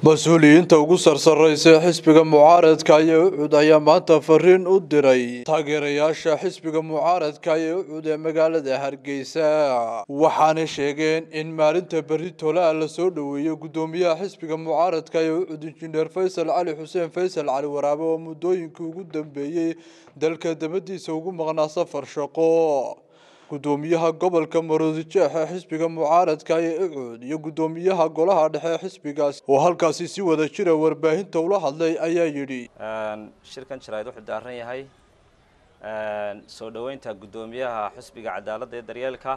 mas-uuliyiinta ugu sarsareysa xisbiga mucaaradka ee ucud ayaa maanta fariin u diray taageerayaasha xisbiga mucaaradka ee ucud ee magaalada hargeysa waxaana sheegeen in maalinta berri tolaa lasoo dhoweeyo guddoomiyaha xisbiga mucaaradka ee ucud injineer faysal cali xuseen faysal cali waraabe oo muddooyinkii ugu dambeeyey dalka dabadiisa ugu maqnaa safar shaqo guddoomiyaha gobolka maroodijeex ee xisbiga mucaaradka ee ucud iyo guddoomiyaha golaha dhexe xisbigaas oo halkaasi si wada jira warbaahinta ula hadlay ayaa yidhi shirkan jaraa'id wuxuu daaran yahay soo dhoweynta guddoomiyaha xisbiga cadaaladda ee daryeelka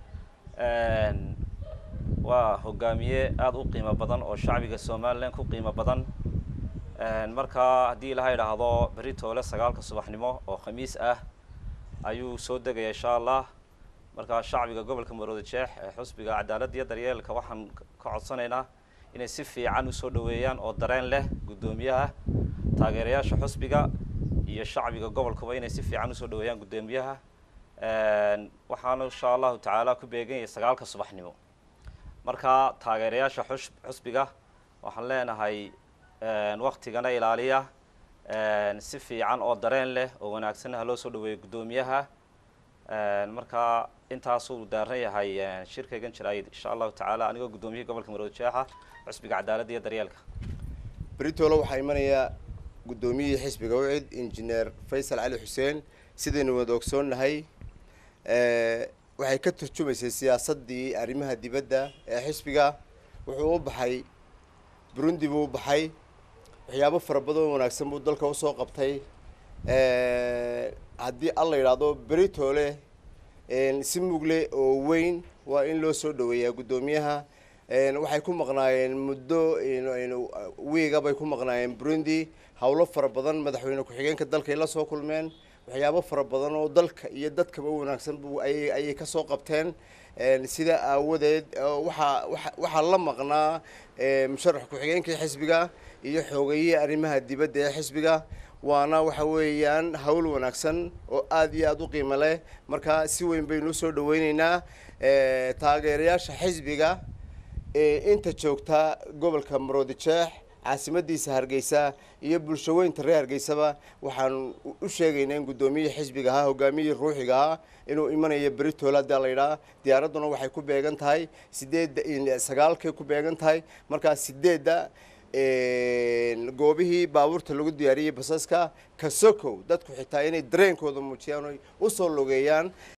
waa hogaamiye aada u qiimo badan oo shacbiga somalilan ku qiimo badan markaa haddii ilaha idhaahdo berri toole sagaalka subaxnimo oo khamiis ah ayuu soo degaya insha allah markaa shacbiga gobolka maroodi jeex ee xusbiga cadaaladda iyo daryeelka waxaan ka codsanaynaa inay si fiican usoo dhoweeyaan oo dareen leh guddoomiyaha taageerayaasha xusbiga iyo shacbiga gobolkuba inay si fiican usoo dhoweeyaan guddoomiyaha waxaana insha allahu tacaala ku beeganyay sagaalka subaxnimo markaa taageerayaasha xus xusbiga waxaan leenahay waktigana ilaaliya si fiican oo dareen leh oo wanaagsan ha loo soo dhaweeyo guddoomiyaha markaa intaasuu daaran yahay shirkaygan jaraayid insha allahu tacaala anigoo guddoomiyaha gobolka maroodi jeexa xusbiga cadaaladda iyo daryeelka beritoole waxaa imanayaa guddoomiyihii xisbiga ucid injineer faysal cali xuseen sidaynu wada ogsoonnahay waxay ka turjumaysay siyaasaddii arrimaha dibadda ee xisbiga wuxuu u baxay burundi buu u baxay waxyaabo fara badan oo wanaagsan buu dalka usoo qabtay haddii alla yidhaahdo beritoole si mugle oo weyn waa in loo soo dhaweeyaa guddoomiyaha waxay ku maqnaayeen muddo wiiga bay ku maqnaayeen burundi howlo fara badan madaxweyne ku-xigeenka dalkay la soo kulmeen waxyaabo fara badan oo dalka iyo dadkaba wanaagsan bu ayay ayay kasoo qabteen sida aawadeed waxaa waxaa la maqnaa musharax ku-xigeenkii xisbiga iyo xoogayihii arrimaha dibadda ee xisbiga waana waxa weeyaan hawl wanaagsan oo aada iyo aada u qiimo leh marka si weyn baynu usoo dhaweyneynaa taageerayaasha xisbiga ee inta joogta gobolka maroodi jeex caasimadiisa hargeysa iyo bulsho weynta reer hargeysaba waxaan u sheegaynaa in guddoomiyihii xisbiga ahaa hogaamiyihii ruuxiga ahaa inuu imanayo beritoole haddii layidhaha diyaaradduna waxay ku beegan tahay sideedda sagaalkay ku beegan tahay markaa sideedda goobihii baabuurta lagu diyaariyey basaska kasokow dadku xitaa inay dareenkooda muujiyaan oy usoo logeeyaan